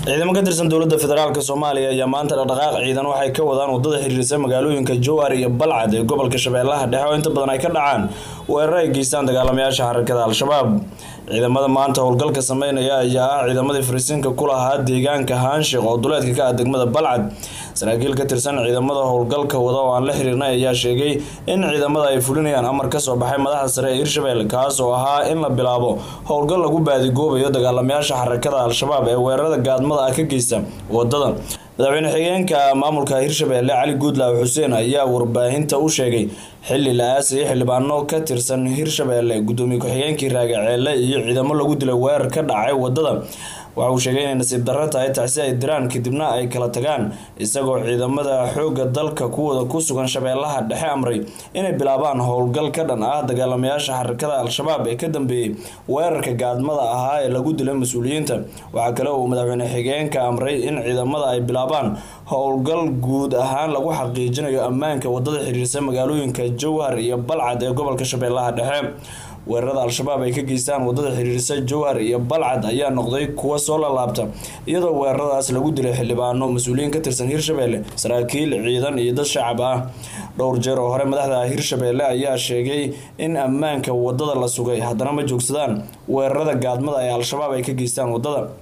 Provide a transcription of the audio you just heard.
ciidamo ka tirsan dowladda federaalk soomaaliya ayaa maanta dhaqdhaqaaq ciidan waxay ka wadaan wadada xiriirisa magaalooyinka jowhar iyo balcad ee gobolka shabeellaha dhexe oo inta badan ay ka dhacaan weerar ay geystaan dagaalamayaasha xarakada al-shabaab ciidamada maanta howlgalka sameynaya ayaa ah ciidamadii fariisiinka ku lahaa deegaanka haanshiq oo duleedka ka ah degmada balcad saraakiil ka tirsan ciidamada howlgalka wada oo aan la xiriirnay ayaa sheegay in ciidamada ay fulinayaan amar kasoo baxay madaxda sare ee hirshabelle kaas oo ahaa in la bilaabo howlgal lagu baadigoobayo dagaalamayaasha xarakada al-shabaab ee weerarada gaadmada ah ka geysta wadada madaxweyne xigeenka maamulka hirshabelle cali guudlaaw xuseen ayaa warbaahinta u sheegay xili la aasayay xildhibaano ka tirsan hirshabelle gudoomiye ku-xigeenkii raagaceele iyo ciidamo lagu dilay weerar ka dhacay wadada waxa uu sheegay inay nasiib darro tahay tacsi ay diraan kadibna ay kala tagaan isagoo ciidamada xoogga dalka kuwooda ku sugan shabeellaha dhexe amray inay bilaabaan howlgal ka dhan ah dagaalamayaasha xarakada al-shabaab ee ka dambeeyey weerarka gaadmada ahaa ee lagu dilay mas-uuliyiinta waxaa kale uu madaxweyne xigeenka amray in ciidamada ay bilaabaan howlgal guud ahaan lagu xaqiijinayo ammaanka wadada xiriirsa magaalooyinka jowhar iyo balcad ee gobolka shabeellaha dhexe weerarada al-shabaab ay ka geystaan wadada xiriirisa jowhar iyo balcad ayaa noqday kuwa soo lalaabta iyadoo weeraradaas lagu dilay xildhibaano mas-uuliyiin ka tirsan hirshabelle saraakiil ciidan iyo dad shacab ah dhowr jeer oo hore madaxda hirshabelle ayaa sheegay in ammaanka wadada la sugay haddana ma joogsadaan weerarada gaadmada ee al-shabaab ay ka geystaan wadada